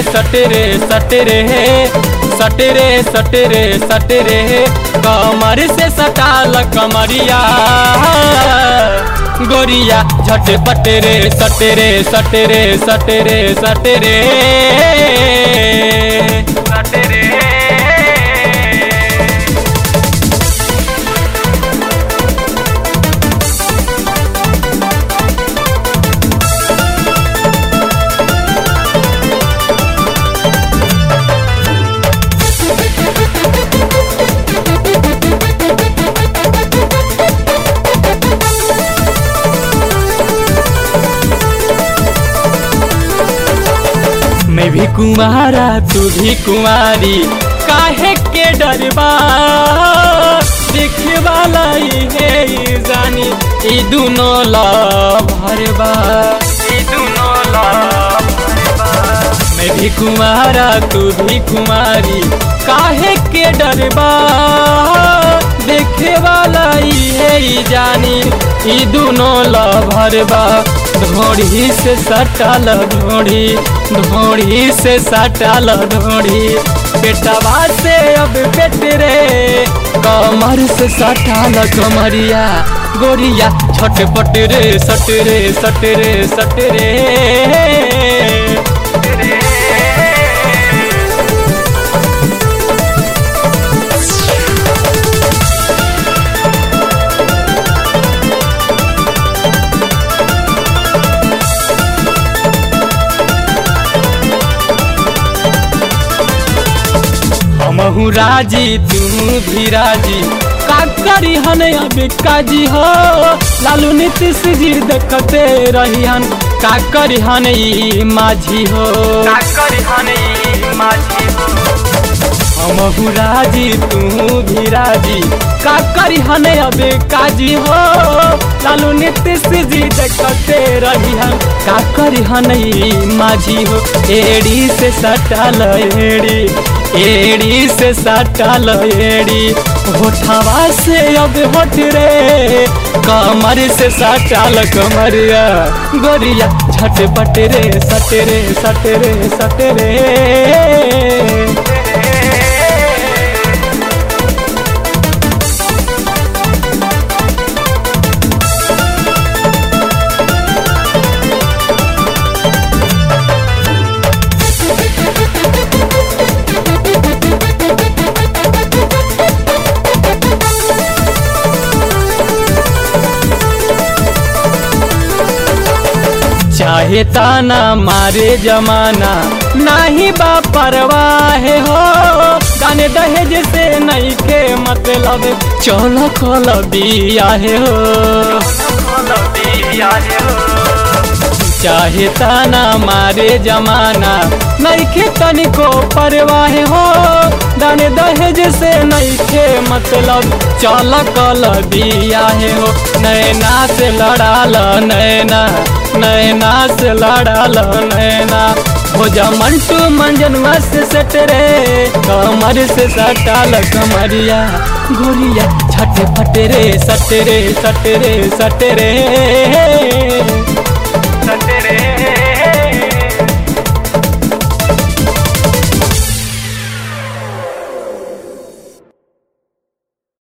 सटरे सटरे सटरे सटरे सटरे कमर से सटाल कमरिया गोरिया झटपट रे सटरे सटरे सटरे सटरे सटरे मैं भी कुमारा तू भी कुमारी काहे के डरबा देखे वाला ही है ई जानी ई दुनो भरबा ई दुनो भरबा मैं भी कुमारा तू भी कुमारी काहे के डरबा देखे वाला ही है ई जानी ई दुनो भरबा ढोड़ी से सटल ढोड़ी ढोड़ी से सटल ढोड़ी बेटवा से अब बेट रे कमर से सटल कमरिया गोरिया छटपट रे सट रे सट रे सट रे हमहू राजी तू भी राजी का करी हन अब काजी हो लालू नीतीश जी देखते रही हन का करी हन ई माझी हो का करी हन ई माझी हो हमहू राजी तू भी राजी का करी हन अब काजी हो लालू नीतीश जी देखते रही हन का करी हन ई माझी हो एड़ी से सटल एड़ी एड़ी से सटल एड़ी होठवा से अब होठ रे कमर से सटल कमरिया गोरिया झटपट रे सट रे सट रे सट रे चाहे ताना मारे जमाना नाही बा परवाह हो गाने दहेज से नहीं के मतलब चल कल बियाहे हो चाहे ताना मारे जमाना नहीं के तनिको परवाह हो दाने दहेज से नहीं के मतलब चल कल बियाहे हो नैना से लड़ाल नैना नैना से लड़ाल नैना हो जा मंटू मंजनवा से सट रे कमर से सटाल कमरिया गोरिया छट फट रे सट रे सट रे सट रे